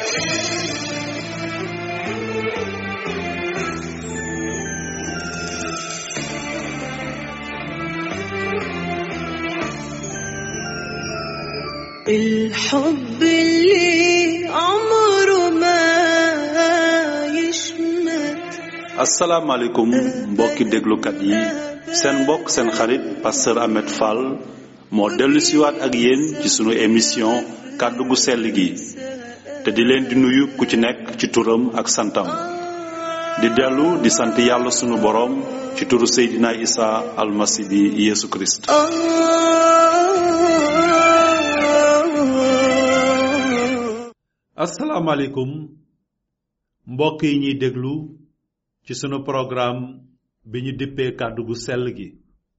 الحب اللي عمره ما يشمت asalaamaaleykum mbokki déglukat yi seen mbokk seen xarit pasteur Ahmed Fall moo dellu siwaat ak yéen ci sunu émission kàddu gu sell gi te di leen di nuyu ku ci nekk ci turam ak santam di dellu di sant yàlla sunu boroom ci turu Seydina Isa almasi bi Yeesu Kirist آه asalaamaaleykum mbokk yi ñuy déglu ci sunu programme bi ñu dippee kàddu gu sell gi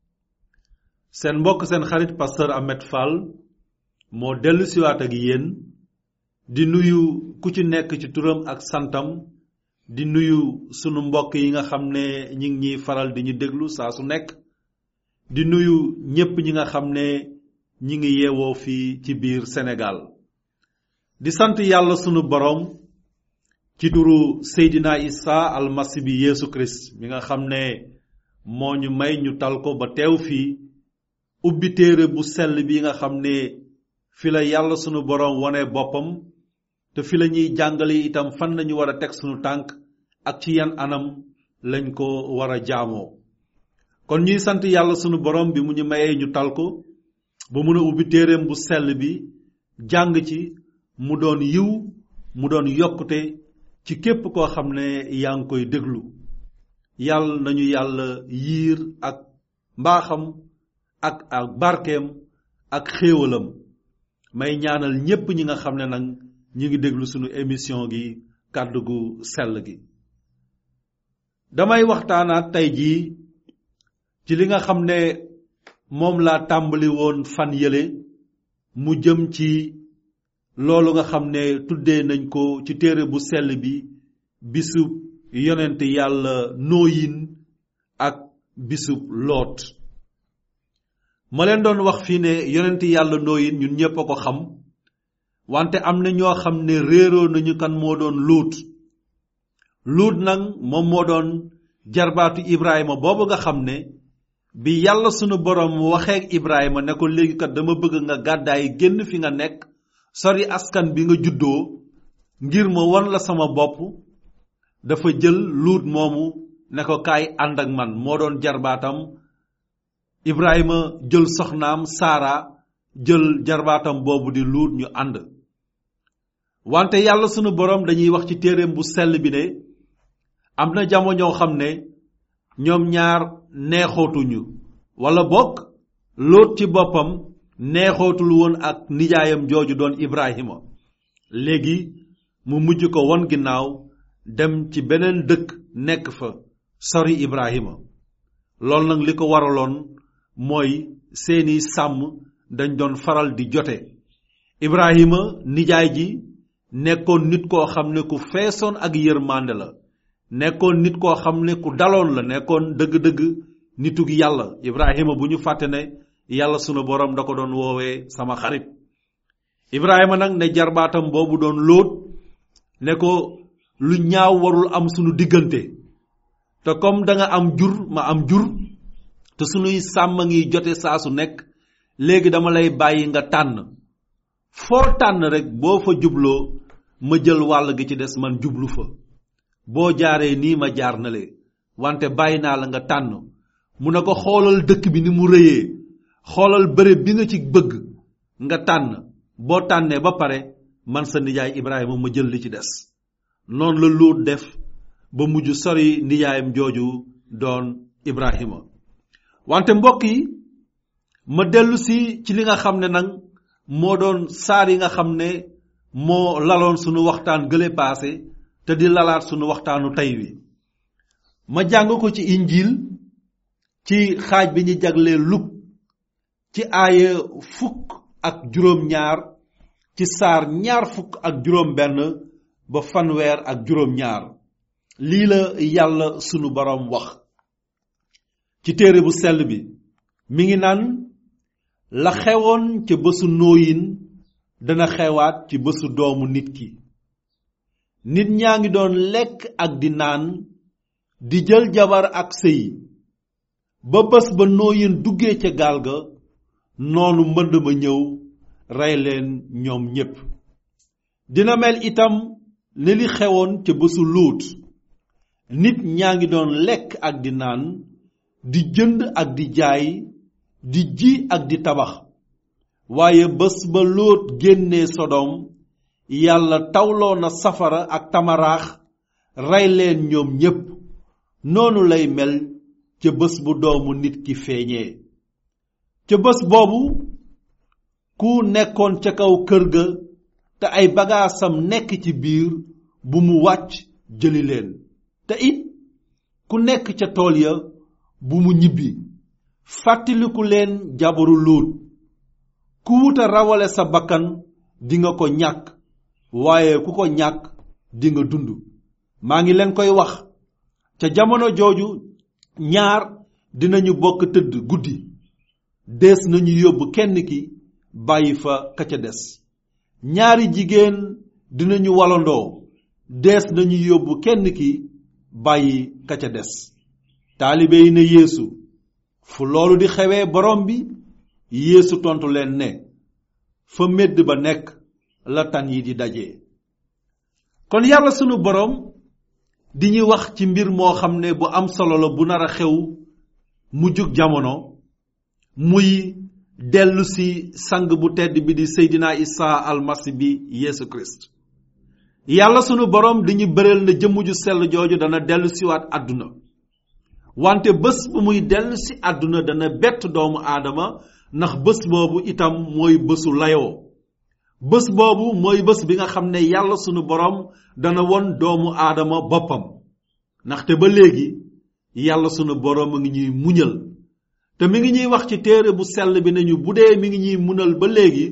seen mbokk seen xarit pasteur Ahmed Fall moo dellu siwaat ak yéen di nuyu ku ci nekk ci turam ak santam di nuyu sunu mbokk yi nga xam ne ñi ngi ñuy faral di ñu déglu saa su nekk di nuyu ñépp ñi nga xam ne ñi ngi yeewoo fii ci biir Sénégal di sant yàlla sunu boroom ci turu Seydina Isa almasi bi Yeesu Kirist mi nga xam ne moo ñu may ñu tal ko ba teew fii ubbi téere bu sell bi nga xam ne fi la yàlla sunu boroom wone boppam te fi la ñuy jàngale itam fan lañu war a teg sunu tànk ak ci yan anam lañ ko war a jaamoo kon ñuy sant yàlla sunu boroom bi mu ñu mayee ñu tal ko ba mun a ubbi téereem bu sell bi jàng ci mu doon yiw mu doon yokkute ci képp koo xam ne yaa ngi koy déglu yàlla nañu yàlla yiir ak mbaaxam ak ak barkeem ak xéewalam may ñaanal ñépp ñi nga xam ne nag ñi ngi déglu sunu émission gi kàddu gu sell gi damay waxtaanaat tey jii ci li nga xam ne moom laa tàmbali woon fan yële mu jëm ci loolu nga xam ne tuddee nañ ko ci téere bu sell bi bisub yonent yàlla nooyin ak bisub loot ma leen doon wax fii ne yonent yàlla nooyin ñun ñépp a ko xam wante am na ñoo xam ne réeroo nañu kan moo doon luut luut nag moom moo doon jarbaatu ibrahima boobu nga xam ne bi yàlla sunu borom waxeek ibrahima ne ko léegi kat dama bëgg nga gàddaay génn fi nga nekk sori askan bi nga juddoo ngir ma won la sama bopp dafa jël luut moomu ne ko kaay ànd ak man moo doon jarbaatam ibrahima jël soxnaam saara jël jarbaatam boobu di luut ñu ànd wante yàlla sunu borom dañuy wax ci téereem bu sell bi ne am na jamono xam ne ñoom ñaar neexootuñu wala bokk lóot ci boppam neexootul woon ak nijaayam jooju doon Ibrahima léegi mu mujj ko won ginnaaw dem ci beneen dëkk nekk fa sori Ibrahima loolu nag li ko waraloon mooy seeni sàmm dañ doon faral di jote Ibrahima nijaay ji nekkoon nit koo xam ne ku feesoon ak yërmande la nekkoon nit koo xam ne ku daloon la nekkoon dëgg-dëgg nitug yàlla Ibrahima bu ñu fàtte ne yàlla sunu borom da ko doon woowee sama xarit Ibrahima nag ne jarbaatam boobu doon lóot ne ko lu ñaaw warul am sunu diggante te comme da nga am jur ma am jur te sunuy sàmm ngi jote saa su nekk léegi dama lay bàyyi nga tànn foo tànn rek boo fa jubloo ma jël wàll gi ci des man jublu fa boo jaaree nii ma jaar na le wante bàyyi naa la nga tànn mu ne ko xoolal dëkk bi ni mu rëyee xoolal bërëb bi nga ci bëgg nga tànn boo tànnee ba pare man sa nijaay Ibrahima ma jël li ci des noonu la Luut def ba mujj sori nijaayam jooju doon Ibrahima wante mbokk yi ma dellu si ci li nga xam ne nag moo doon saar yi nga xam ne moo laloon sunu waxtaan gële paase te di lalaat sunu waxtaanu tey wi ma jàng ko ci injil ci xaaj bi ñu jaglee luk ci aaya fukk ak juróom ñaar ci saar ñaar fukk ak juróom benn ba fanweer ak juróom ñaar lii la yàlla sunu boroom wax ci téere bu sell bi mi ngi naan la xewoon ca bésu nóoyin dana xewaat ci bésu doomu nit ki nit ñaa ngi doon lekk ak di naan di jël jabar ak sëy ba bés ba nooyin duggee ca gaal ga noonu mbënd ma ñëw rey leen ñoom ñépp dina mel itam ne li xewoon ca bésu luut nit ñaa ngi doon lekk ak di naan di jënd ak di jaay di ji ak di tabax waaye bés ba lóot génnee sodom yàlla tawloo na safara ak tamaraax rey leen ñoom ñépp noonu lay mel ca bés bu doomu nit ki feeñee ca bés boobu ku nekkoon ca kaw kër ga te ay bagaasam nekk ci biir bu mu wàcc jëli leen te it ku nekk ca tool ya bu mu ñibbi fàttaliku leen jabaru luut ku wuta rawale sa bakkan dinga ko ñàkk waaye ku ko ñàkk dinga dund maa ngi leen koy wax ca jamono jooju ñaar dinañu bokk tëdd guddi dees nañu yóbbu kenn ki bàyyi fa ka ca des ñaari jigéen dinañu walandoo dees nañu yóbbu kenn ki bàyyi ka ca des taalibe yi ne yeesu fu loolu di xewee borom bi yeesu tontu leen ne fa médd ba nekk la tan yi di daje. kon yàlla sunu borom di ñuy wax ci mbir moo xam ne bu am solo la bu nar a xew mu jug jamono muy dellu si sang bu tedd bi di seydina isa almasi bi yeesu christ yàlla sunu borom di ñu bëreel na jëmm ju sell jooju dana dellu siwaat àdduna wante bés bu muy dellu si àdduna dana bett doomu aadama ndax bés boobu itam mooy bésu layoo bés boobu mooy bés bi nga xam ne yàlla sunu borom dana won doomu aadama boppam ndaxte ba léegi yàlla sunu borom a ngi ñuy muñal te mi ngi ñuy wax ci téere bu sell bi nañu bu dee mi ngi ñuy munal ba léegi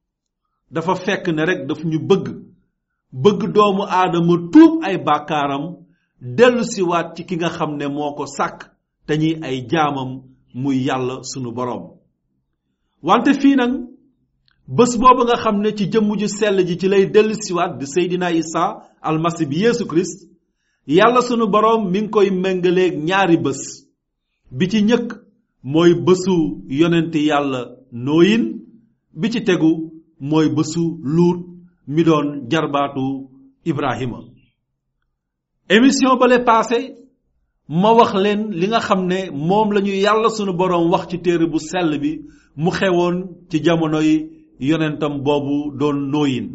dafa fekk ne rek daf ñu bëgg bëgg doomu aadama tuub ay bàkkaaram dellu siwaat ci ki nga xam ne moo ko sàkk te ñuy ay jaamam muy yàlla sunu borom wante fii nag bés boobu nga xam ne ci jëmm ju sell ji ci lay dellu siwaat di seydina isa almasi bi yeesu christ yàlla sunu boroom mi ngi koy méngaleeg ñaari bés bi ci ñëkk mooy bésu yonent yàlla nooyin bi ci tegu mooy bésu luut mi doon jarbaatu ibrahima émission bale passé ma wax leen li nga xam ne moom lañu yàlla sunu boroom wax ci téere bu sell bi mu xewoon ci jamonoy yonentam boobu doon nooyin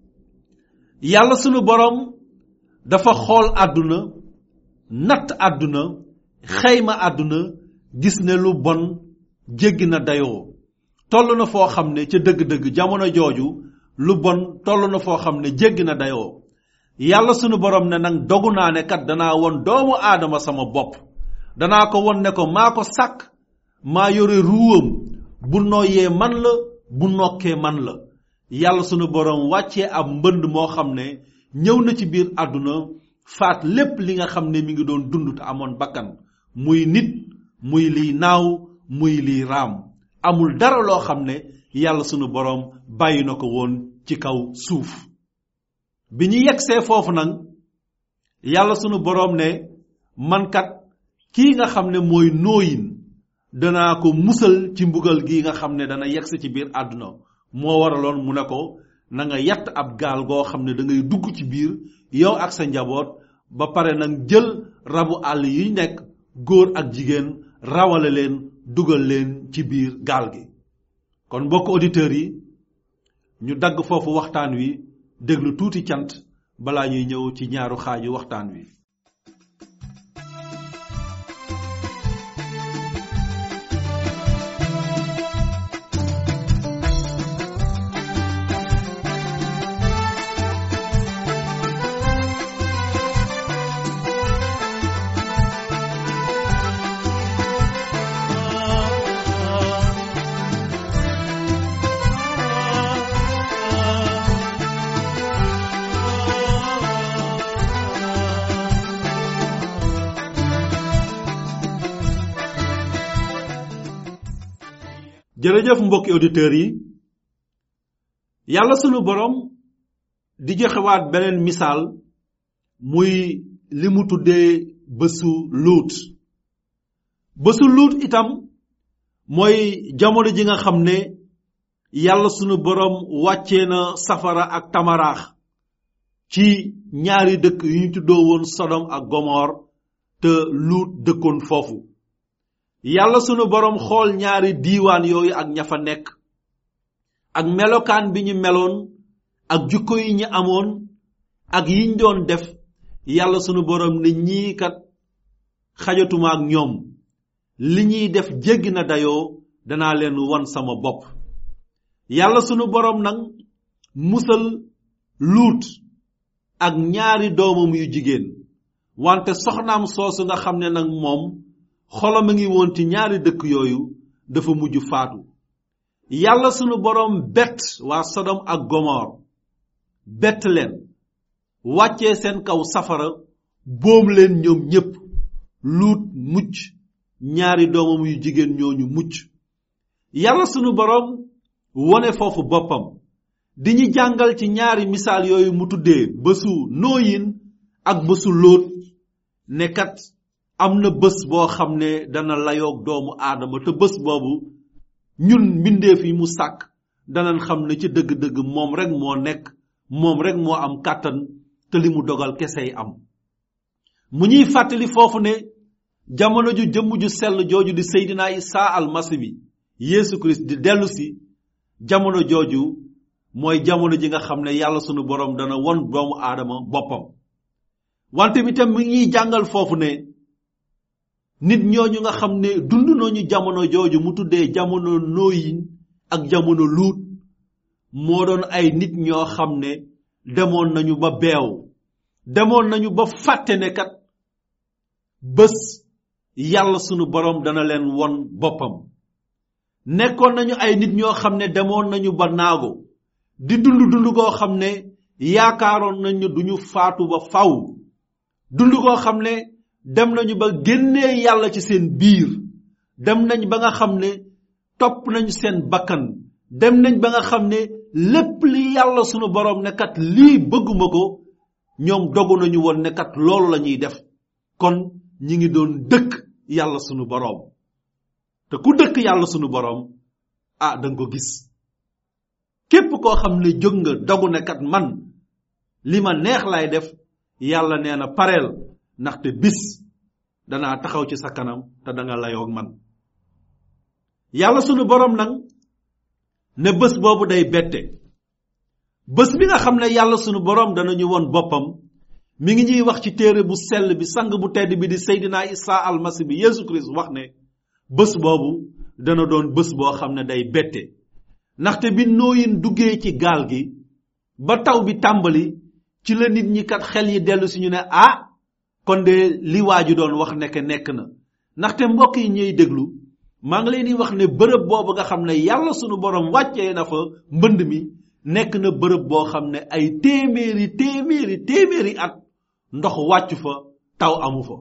yàlla sunu boroom dafa xool àdduna natt àdduna xayma àdduna gis ne lu bon jéggi na dayoo toll na foo xam ne ca dëgg-dëgg jamono jooju lu bon toll na foo xam ne jéggi na dayoo yàlla sunu boroom ne nag dogu naa ne kat danaa won doomu aadama sama bopp danaa ko won ne ko maa ko sàkk maa yore ruwam bu nooyee man la bu nokkee man la yàlla sunu boroom wàccee ab mbënd moo xam ne ñëw na ci biir àdduna faat lépp li nga xam ne mi ngi doon dund te amoon bakkan muy nit muy liy naaw muy liy raam amul dara loo xam ne yàlla sunu boroom bàyyi na ko woon ci kaw suuf bi ñu yegsee foofu nag yàlla sunu boroom ne man kat kii nga xam ne mooy nooyin danaa ko musal ci mbugal gi nga xam ne dana yegsi ci biir àdduna moo waraloon mu ne ko na nga yatt ab gaal goo xam ne da ngay dugg ci biir yow ak sa njaboot ba pare nag jël rabu àll yi nekk góor ak jigéen rawale leen dugal leen ci biir gaal gi kon mbokk auditeurs yi ñu dagg foofu waxtaan wi déglu tuuti cant balaa ñuy ñëw ci ñaaru xaaju waxtaan wi jërëjëf mbokki auditeurs yi yàlla sunu borom di joxewaat beneen misaal muy li mu tuddee bésu luut bésu luut itam mooy jamono ji nga xam ne yàlla sunu borom wàccee na safara ak tamaraax ci ñaari dëkk yu ñu tuddoo woon sodom ak gomor te luut dëkkoon foofu yàlla sunu borom xool ñaari diiwaan yooyu ak ña fa nekk ak melokaan bi ñu meloon ak jukko yi ñu amoon ak yiñ doon def yàlla sunu borom ne ñii kat xajatuma ak ñoom li ñuy def jéggi na dayoo danaa leen won sama bopp yàlla sunu borom nag musal luut ak ñaari doomam yu jigéen wante soxnaam soosu nga xam ne nag moom xolam a ngi woon ci ñaari dëkk yooyu dafa mujj faatu yàlla sunu borom bett waa sodom ak gomor bett leen wàccee seen kaw safara boom leen ñoom ñépp luut mucc ñaari doomam yu jigéen ñooñu mucc yàlla sunu borom wone foofu boppam di ñu jàngal ci ñaari misaal yooyu mu tuddee bésu nooyin ak bésu lóot ne kat am na bés boo xam ne dana layoog doomu aadama te bés boobu ñun mbindeef yi mu sàkk danañ xam ne ci dëgg-dëgg moom rek moo nekk moom rek moo am kàttan te li mu dogal kesey am mu ñuy fàttali foofu ne jamono ju jëmm ju sell jooju di seydina isa almasi bi yeesu christ di dellu si jamono jooju mooy jamono ji nga xam ne yàlla sunu borom dana won doomu aadama boppam wante mi tam mi ngi jàngal foofu ne nit ñooñu nga xam ne dund nañu jamono jooju mu tuddee jamono nooyin ak jamono luut moo doon ay nit ñoo xam ne demoon nañu ba beew demoon nañu ba fàtte ne kat bés yàlla sunu borom dana leen won boppam nekkoon nañu ay nit ñoo xam ne demoon nañu ba naago di dund dund goo xam ne yaakaaroon nañu duñu faatu ba faw dund goo xam ne dem nañu ba génnee yàlla ci seen biir dem nañ ba nga xam ne topp nañu seen bakkan dem nañ ba nga xam ne lépp li yàlla sunu borom ne kat lii bëgguma ko ñoom dogu nañu woon ne kat loolu la ñuy def kon ñi ngi doon dëkk yàlla sunu borom te ku dëkk yàlla sunu borom ah da nga ko gis képp koo xam ne jóg nga dogu ne kat man li ma neex lay def yàlla nee na pareel ndaxte bis danaa taxaw ci sa kanam te da nga layoog man yàlla sunu borom nag ne bés boobu day bette bés bi nga xam ne yàlla sunu borom danañu won boppam mi ngi ñuy wax ci téere bu sell bi sang bu tedd bi di seydina isa almasi bi yeesu christ wax ne bés boobu dana doon bés boo xam ne day bette ndaxte bi nooyin duggee ci gaal gi ba taw bi tàmbali ci la nit ñi kat xel yi dellu si ñu ne ah kon de li waaju doon wax nekk nekk na ndaxte mbokk yi ñuy déglu maa ngi leen di wax ne bërëb boobu nga xam ne yàlla sunu borom wàccee na fa mbënd mi nekk na bërëb boo xam ne ay téeméeri téeméeri téeméeri at ndox wàcc fa taw amu fa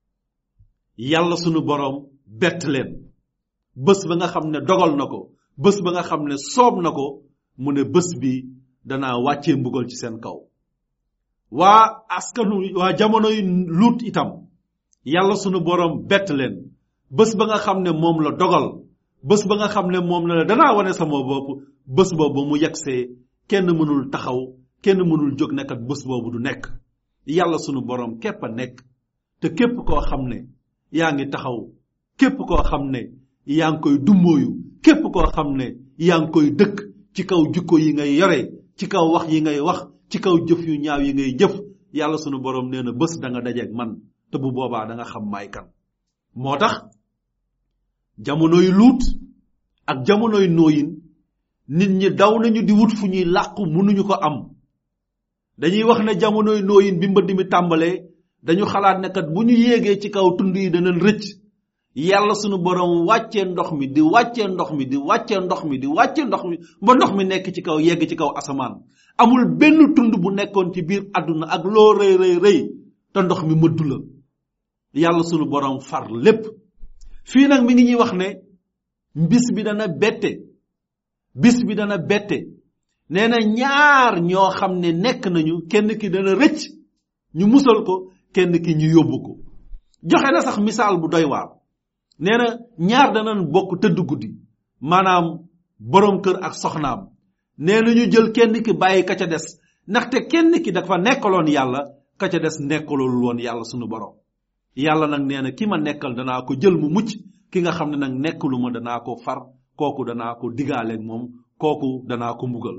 yàlla sunu borom bett leen bés ba nga xam ne dogal na ko bés ba nga xam ne soob na ko mu ne bés bi danaa wàccee mbugal ci seen kaw waa askanu waa jamonoy luut itam yàlla sunu borom bett leen bés ba nga xam ne moom la dogal bés ba nga xam ne moom la danaa wane sama bopp bés boobu mu yegsee kenn mënul taxaw kenn mënul jóg nekkat bés boobu du nekk yàlla sunu borom képp a nekk te képp koo xam ne yaa ngi taxaw képp koo xam ne yaa ngi koy dummóoyu képp koo xam ne yaa ngi koy dëkk ci kaw jukko yi ngay yore ci kaw wax yi ngay wax ci kaw jëf yu ñaaw yi ngay jëf yàlla sunu borom nee na bés da nga dajeeg man te bu boobaa da nga xam maay kan moo tax jamonoy luut ak jamonoy nooyin nit ñi daw nañu di wut fu ñuy làqu mënuñu ko am dañuy wax ne jamonoy nooyin bi mbëdd mi tàmbalee dañu xalaat ne kat bu ñu yéegee ci kaw tund yi danañ rëcc yàlla sunu borom wàccee ndox mi di wàccee ndox mi di wàccee ndox mi di wàccee ndox mi ba ndox mi nekk ci kaw yegg ci kaw asamaan amul benn tund bu nekkoon ci biir àdduna ak loo rëy rëy rëy te ndox mi mëddu la yàlla sunu borom far lépp fii nag mi ngi ñuy wax ne bis bi dana bette bis bi dana bette nee na ñaar ñoo xam ne nekk nañu kenn ki dana rëcc ñu musal ko kenn ki ñu yóbbu ko joxe na sax misaal bu doy waar nee na ñaar danañ bokk tëdd guddi maanaam borom kër ak soxnaam nee na ñu jël kenn ki bàyyi ka ca des ndaxte kenn ki dafa nekkaloon yàlla ka ca des nekkaloon woon yàlla sunu borom yàlla nag nee na ki ma nekkal danaa ko jël mu mucc ki nga xam ne nag nekkalu ma danaa ko far kooku danaa ko digaaleeg moom kooku danaa ko mbugal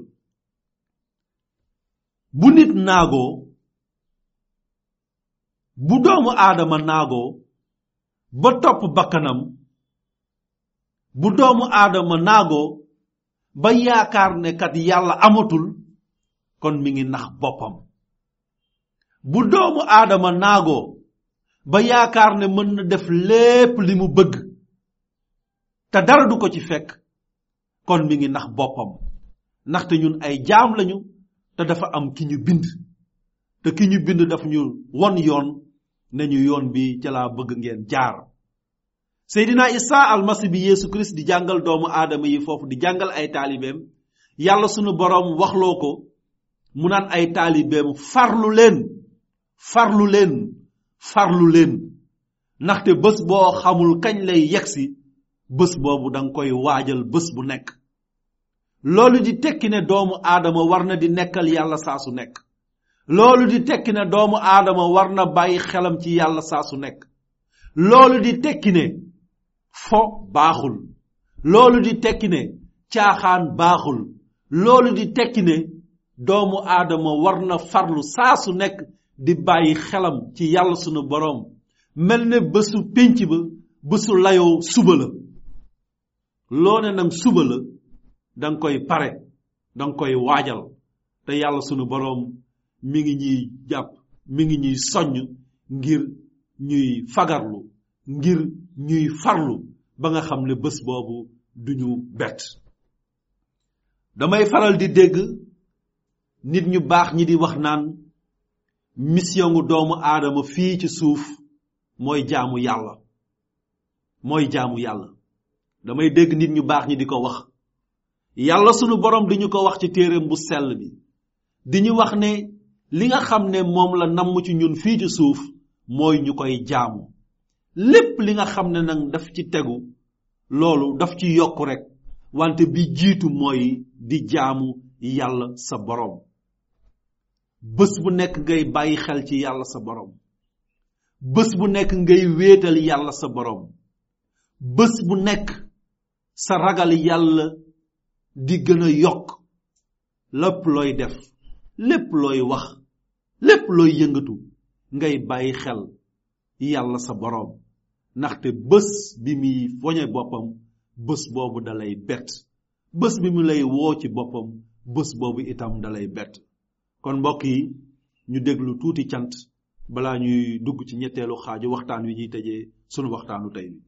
bu nit naagoo bu doomu aadama naagoo ba topp bakkanam bu doomu aadama naagoo ba yaakaar ne kat yàlla amatul kon mi ngi nax boppam bu doomu aadama naagoo ba yaakaar ne mën na def lépp li mu bëgg te dara du ko ci fekk kon mi ngi nax boppam ndaxte ñun ay jaam lañu te dafa am ki ñu bind te ki ñu bind daf ñu won yoon ne ñu yoon bi ca laa bëgg ngeen jaar seydina isa almasi bi yeesu kirist di jàngal doomu aadama yi foofu di jàngal ay taalibeem yàlla sunu boroom waxloo ko mu naan ay taalibeem farlu leen farlu leen farlu leen ndaxte bés boo xamul kañ lay yegsi bés boobu danga koy waajal bés bu nekk loolu di tekki ne doomu aadama war na di nekkal yàlla saa su nekk loolu di tekki ne doomu aadama war na bàyyi xelam ci yàlla saa su nekk loolu di tekki ne fo baaxul loolu di tekki ne caaxaan baaxul loolu di tekki ne doomu aadama war na farlu saa su nekk di bàyyi xelam ci yàlla sunu boroom mel ne bésu pénc ba bésu layoo suba la loo ne nag suba la danga koy pare danga koy waajal te yàlla sunu boroom mi ngi ñuy jàpp mi ngi ñuy soññ ngir ñuy fagarlu ngir ñuy farlu ba nga xam ne bés boobu duñu bett damay faral di dégg nit ñu baax ñi di wax naan mission gu doomu aadama fii ci suuf mooy jaamu yàlla mooy jaamu yàlla damay dégg nit ñu baax ñi di ko wax yàlla sunu borom di ñu ko wax ci téereem bu sell bi di ñu wax ne li nga xam ne moom la namm ci ñun fii ci suuf mooy ñu koy jaamu lépp li nga xam ne nag daf ci tegu loolu daf ci yokk rek wante bi jiitu mooy di jaamu yàlla sa borom bés bu nekk ngay bàyyi xel ci yàlla sa borom bés bu nekk ngay wéetal yàlla sa borom bés bu nekk sa ragal yàlla di gën a yokk lépp looy def lépp looy wax lépp looy yëngatu ngay bàyyi xel yàlla sa borom ndaxte bés bi muy foñe boppam bés boobu dalay bett bés bi mu lay woo ci boppam bés boobu itam dalay bett kon mbokk yi ñu déglu tuuti cant balaa ñuy dugg ci ñetteelu xaaju waxtaan wi ñuy tëjee sunu waxtaanu tey bi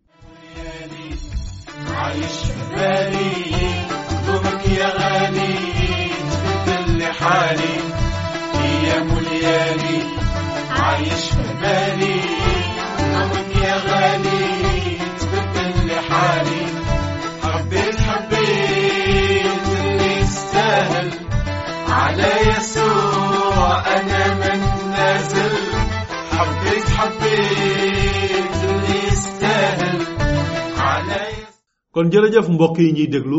عايش في بالي دومك يا غالي تبدل لي حالي ايام وليالي عايش في بالي دومك يا غالي تبدل لي حالي حبيت حبيت اللي يستاهل على يسوع انا من نازل حبيت حبيت اللي يستاهل على يسوع kon jërëjëf mbokk yi ñuy déglu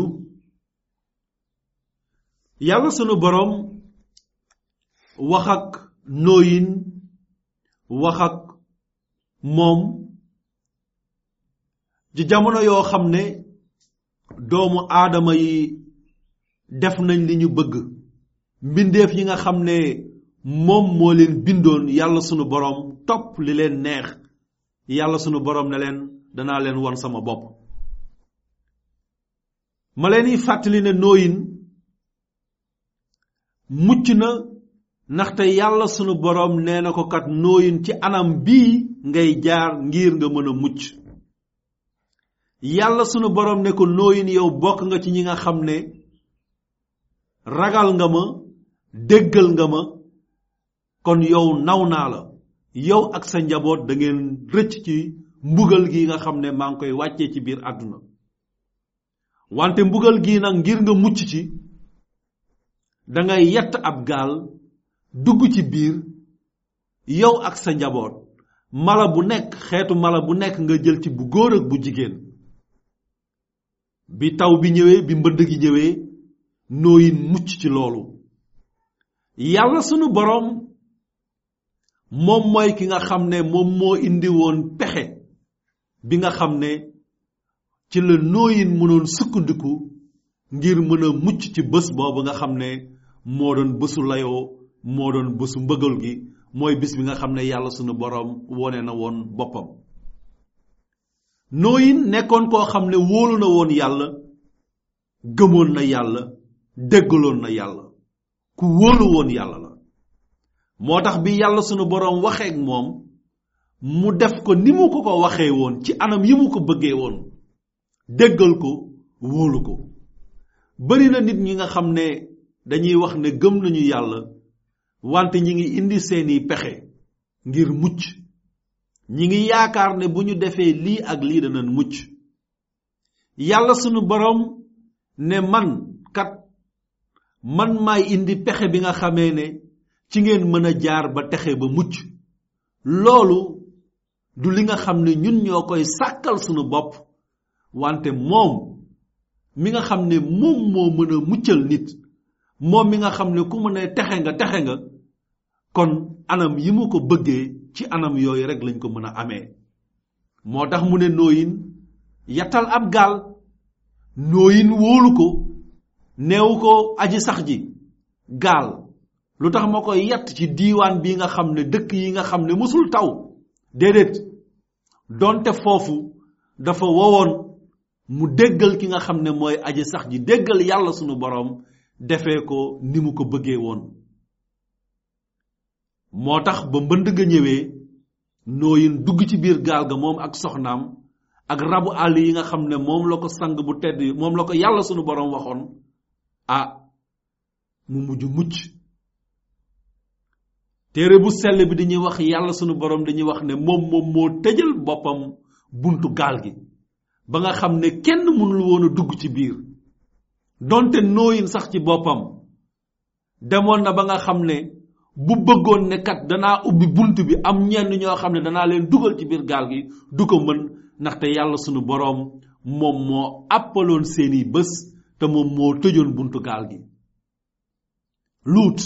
yàlla sunu borom wax ak nooyin wax ak moom ci jamono yoo xam ne doomu aadama yi def nañ li ñu bëgg mbindeef yi nga xam ne moom moo leen bindoon yàlla sunu borom topp li leen neex yàlla sunu borom ne leen danaa leen won sama bopp ma leen di fàttali ne nooyin mucc na ndaxte yàlla sunu boroom nee na ko kat nooyin ci anam bii ngay jaar ngir nga mën a mucc yàlla sunu boroom ne ko nooyin yow bokk nga ci ñi nga xam ne ragal nga ma déggal nga ma kon yow naw naa la yow ak sa njaboot da ngeen rëcc ci mbugal gi nga xam ne maa ngi koy wàccee ci biir àdduna wante mbugal gi nag ngir nga mucc ci dangay yett ab gaal dugg ci biir yow ak sa njaboot mala bu nekk xeetu mala bu nekk nga jël ci bu góor ak bu jigéen bi taw bi ñëwee bi mbënd gi ñëwee nooyin mucc ci loolu yàlla sunu boroom moom mooy ki nga xam ne moom moo indi woon pexe bi nga xam ne ci la nooyin mënoon sukkandiku ngir mën a mucc ci bés boobu nga xam ne moo doon bésu layoo moo doon bésu mbëggal gi mooy bis bi nga xam ne yàlla sunu boroom wone na woon boppam nooyin nekkoon koo xam ne wóolu na woon yàlla gëmoon na yàlla déggaloon na yàlla ku wóolu woon yàlla la moo tax bi yàlla sunu boroom waxeek moom mu def ko ni mu ko ko waxee woon ci anam yi mu ko bëggee woon déggal ko wóolu ko bari na nit ñi nga xam ne dañuy wax ne gëm nañu yàlla wante ñi ngi indi seeni pexe ngir mucc ñi ngi yaakaar ne bu ñu defee lii ak lii danañ mucc yàlla sunu boroom ne man kat man maay indi pexe bi nga xamee ne ci ngeen mën a jaar ba texe ba mucc loolu du li nga xam ne ñun ñoo koy sàkkal sunu bopp wante moom mi nga xam ne moom moo mën a muccal nit moom mi nga xam ne ku mën a texe nga texe nga kon anam yi mu ko bëggee ci anam yooyu rek lañ ko mën a amee moo tax mu ne nooyin yattal ab gaal nooyin wóolu ko neewu ko aji sax ji gaal lu tax ma koy yatt ci diiwaan bi nga xam ne dëkk yi nga xam ne mësul taw déedéet donte foofu dafa wowoon mu déggal ki nga xam ne mooy aji sax ji déggal yàlla sunu boroom defee ko ni mu ko bëggee woon moo tax ba mbënd ga ñëwee nooyin dugg ci biir gaal ga moom ak soxnaam ak rabu àll yi nga xam ne moom la ko sang bu tedd moom la ko yàlla sunu boroom waxoon ah mu mujj mucc téere bu sell bi dañuy wax yàlla sunu boroom dañuy wax ne moom moom moo tëjal boppam buntu gaal gi ba nga xam ne kenn mënul woon a dugg ci biir donte nooyin sax ci boppam demoon na ba nga xam ne bu bëggoon ne kat danaa ubbi bunt bi am ñenn ñoo xam ne danaa leen dugal ci biir gaal gi du ko mën ndaxte yàlla sunu boroom moom moo àppaloon seeni bés te moom moo tëjoon buntu gaal gi luut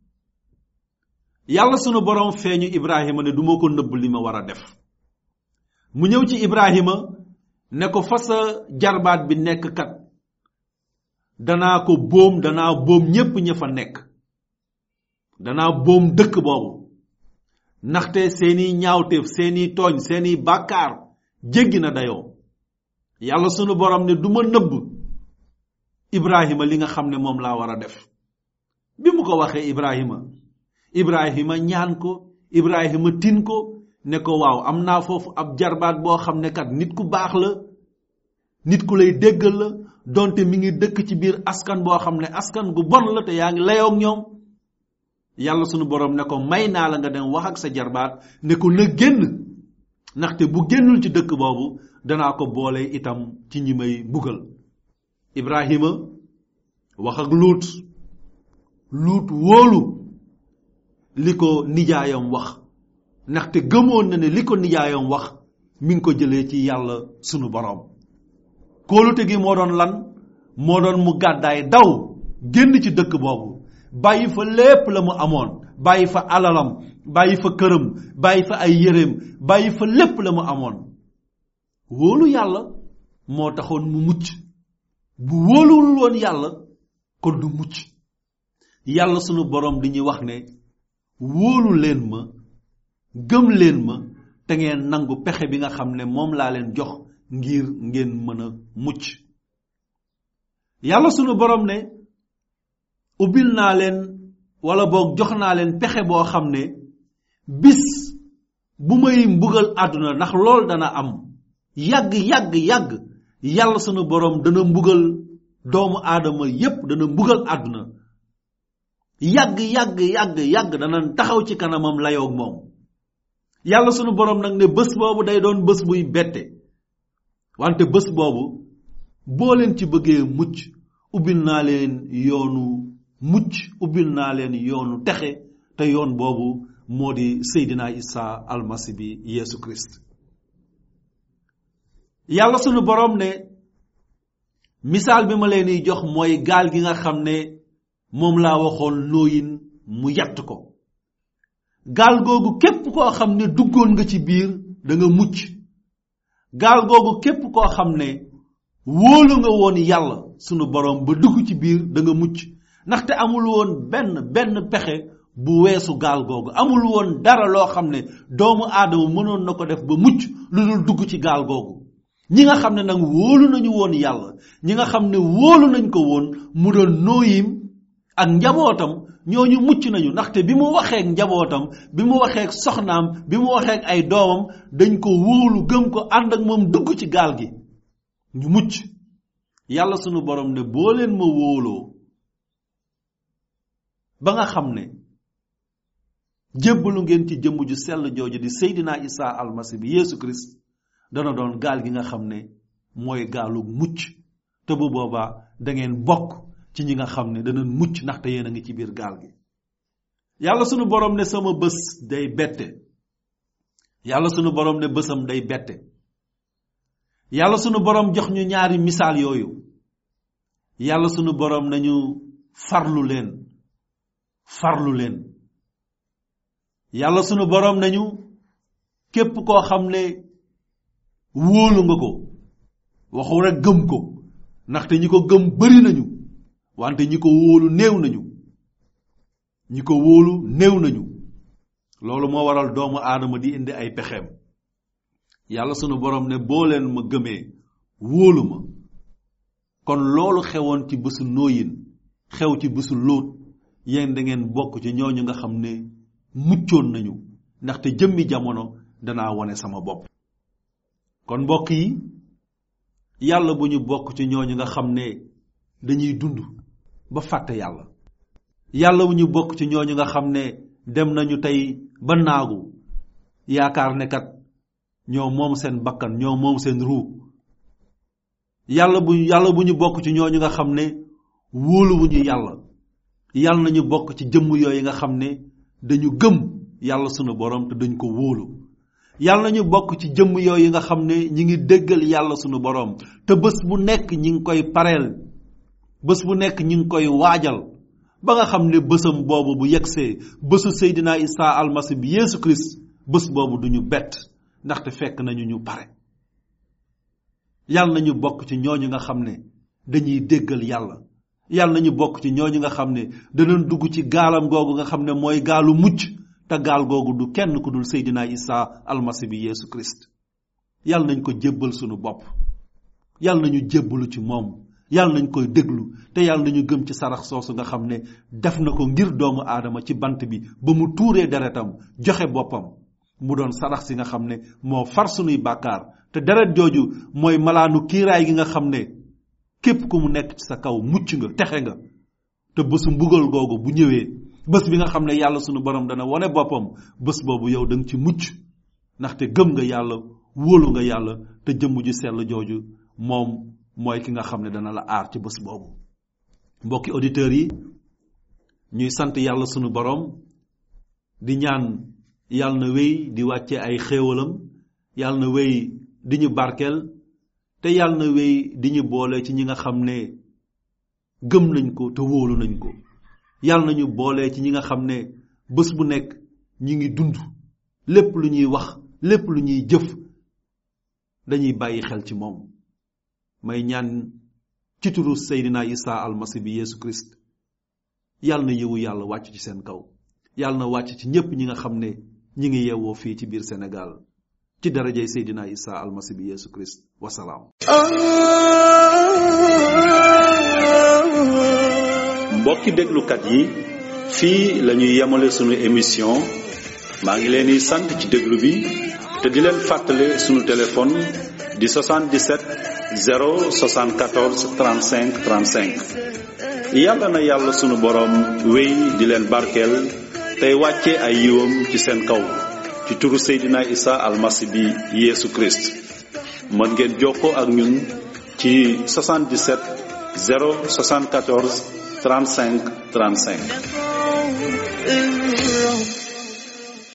yàlla sunu boroom feeñu ibrahima ne duma ko nëbb li ma war a def mu ñëw ci ibrahima ne ko fa sa jarbaat bi nekk kat danaa ko boom danaa boom ñépp ña fa nekk danaa boom dëkk boobu ndaxte seeni ñaawteef seeni tooñ seeni bàkkaar jéggi na dayoo yàlla sunu borom ne du ma nëbb ibrahima li nga xam ne moom laa war a def bi mu ko waxee ibrahima ibrahima ñaan ko ibrahima tin ko ne ko waaw am naa foofu ab jarbaat boo xam ne kat nit ku baax la nit ku lay déggal la donte mi ngi dëkk ci biir askan boo xam ne askan gu bon la te yaa ngi layoog ñoom yàlla sunu borom ne ko may naa la nga dem wax ak sa jarbaat ne ko na génn ndaxte bu génnul ci dëkk boobu danaa ko boole itam ci ñi may mbugal ibrahima wax ak luut luut wóolu li ko nijaayam wax ndaxte gëmoon na ne li ko nijaayam wax mi ngi ko jëlee ci yàlla sunu borom kóolute gi moo doon lan moo doon mu gàddaay daw génn ci dëkk boobu bàyyi fa lépp la mu amoon bàyyi fa alalam bàyyi fa këram bàyyi fa ay yéreem bàyyi fa lépp la mu amoon wóolu yàlla moo taxoon mu mucc bu wóoluwul woon yàlla kon du mucc yàlla sunu borom di ñuy wax ne wóolu leen ma gëm leen ma te ngeen nangu pexe bi nga xam ne moom laa leen jox ngir ngeen mën a mucc yàlla sunu borom ne ubbil naa leen wala boog jox naa leen pexe boo xam ne bis bu may mbugal àdduna ndax lool dana am yàgg yàgg yàgg yàlla sunu borom dana mbugal doomu aadama yépp dana mbugal àdduna yàgg yàgg yàgg yàgg dana taxaw ci kanamam layoog moom yàlla sunu borom nag ne bés boobu day doon bés buy bette wante bés boobu boo leen ci bëggee mucc ubbil naa leen yoonu mucc ubbil naa leen yoonu texe te yoon boobu moo di Seydina Isa almasi bi Yeesu Christ yàlla sunu borom ne misaal bi ma leen di jox mooy gaal gi nga xam ne moom laa waxoon nooyin mu yatt ko gaal googu képp koo xam ne duggoon nga ci biir da nga mucc gaal googu képp koo xam ne wóolu nga woon yàlla sunu borom ba dugg ci biir da nga mucc ndaxte amul woon benn benn pexe bu weesu gaal googu amul woon dara loo xam ne doomu aadama mënoon na ko def ba mucc lu dul dugg ci gaal googu ñi nga xam ne nag wóolu nañu woon yàlla ñi nga xam ne wóolu nañ ko woon mu doon nooyim ak njabootam ñooñu mucc nañu ndaxte bi mu waxeek njabootam bi mu waxeek soxnaam bi mu waxeek ay doomam dañ ko wóolu gëm ko ànd ak moom dugg ci gaal gi ñu mucc yàlla sunu borom ne boo leen ma wóoloo ba nga xam ne jébbalu ngeen ci jëmm ju sell jooju di Seydina Isa almasi bi Yeesu Christ dana doon gaal gi nga xam ne mooy gaalu mucc te bu boobaa da ngeen bokk ci ñi nga xam ne dana mucc ndaxte yéen a ngi ci biir gaal gi yàlla sunu borom ne sama bés day bette yàlla sunu borom ne bésam day bette yàlla sunu borom jox ñu ñaari misaal yooyu yàlla sunu borom nañu farlu leen farlu leen yàlla sunu borom nañu képp koo xam ne wóolu nga ko waxu rek gëm ko ndaxte ñi ko gëm bari nañu wante ñi ko wóolu néew nañu ñi ko wóolu néew nañu loolu moo waral doomu aadama di indi ay pexeem yàlla sunu borom ne boo leen ma gëmee wóolu ma kon loolu xewoon ci bésu nooyin xew ci bésu lóot yéen da ngeen bokk ci ñooñu nga xam ne muccoon nañu ndaxte jëmmi jamono danaa wone sama bopp kon mbokk yi yàlla bu ñu bokk ci ñooñu nga xam ne dañuy dund ba fàtte yàlla yàlla bu ñu bokk ci ñooñu nga xam ne dem nañu tey ba naagu yaakaar ne kat ñoo moom seen bakkan ñoo moom seen ruu yàlla bu yàlla bu ñu bokk ci ñooñu nga xam ne wóoluwuñu yàlla yàlla nañu bokk ci jëmm yooyu nga xam ne dañu gëm yàlla sunu borom te dañ ko wóolu yàlla nañu bokk ci jëmm yooyu nga xam ne ñi ngi déggal yàlla sunu borom te bés bu nekk ñi ngi koy pareel bés bu nekk ñi ngi koy waajal ba nga xam ne bésam boobu bu yegsee bésu Seydina Isa almasi bi Yeesu Christ bés boobu duñu bett ndaxte fekk nañu ñu pare yàlla nañu bokk ci ñooñu nga xam ne dañuy déggal yàlla yàlla nañu bokk ci ñooñu nga xam ne danañ dugg ci gaalam googu nga xam ne mooy gaalu mucc te gaal googu du kenn ku dul Seydina Isa almasi bi Yeesu Christ yàlla nañ ko jébbal sunu bopp yàlla nañu jébbalu ci moom yàlla nañ koy déglu te yàlla nañu gëm ci sarax soosu nga xam ne def na ko ngir doomu aadama ci bant bi ba mu tuuree deretam joxe boppam mu doon sarax si nga xam ne moo far sunuy bàkkaar te deret jooju mooy malaanu kiiraay gi nga xam ne képp ku mu nekk ci sa kaw mucc nga texe nga te bésu mbugal googu bu ñëwee bés bi nga xam ne yàlla sunu borom dana wane boppam bés boobu yow da nga ci mucc ndaxte gëm nga yàlla wóolu nga yàlla te jëmm ju sell jooju moom mooy ki nga xam ne dana la aar ci bés boobu mbokki auditeurs yi ñuy sant yàlla sunu borom di ñaan yàlla na wéy di wàcce ay xéewalam yàlla na wéy di ñu barkeel te yàlla na wéy di ñu boole ci ñi nga xam ne gëm nañ ko te wóolu nañ ko yàlla nañu boole ci ñi nga xam ne bés bu nekk ñi ngi dund lépp lu ñuy wax lépp lu ñuy jëf dañuy bàyyi xel ci moom may ñaan ci turu Seydina Isa almasi bi Yeesu Christ yàlla na yëwu yàlla wàcc ci seen kaw yàlla na wàcc ci ñépp ñi nga xam ne ñi ngi yeewoo fii ci biir Sénégal ci darajay Seydina Isa almasi bi Yeesu Christ wasalaam mbokki déglukat yi fii la ñuy yemale sunu émission maa ngi leen di sant ci déglu bi te di leen fàttale sunu téléphone di 77 074 35 35 yàlla na yàlla sunu boroom wéy di leen barkeel tey wàcce ay yiwam ci seen kaw ci turu Seydina Isa almasi bi Yeesu Christ mën ngeen jokkoo ak ñun ci 77 074 35 35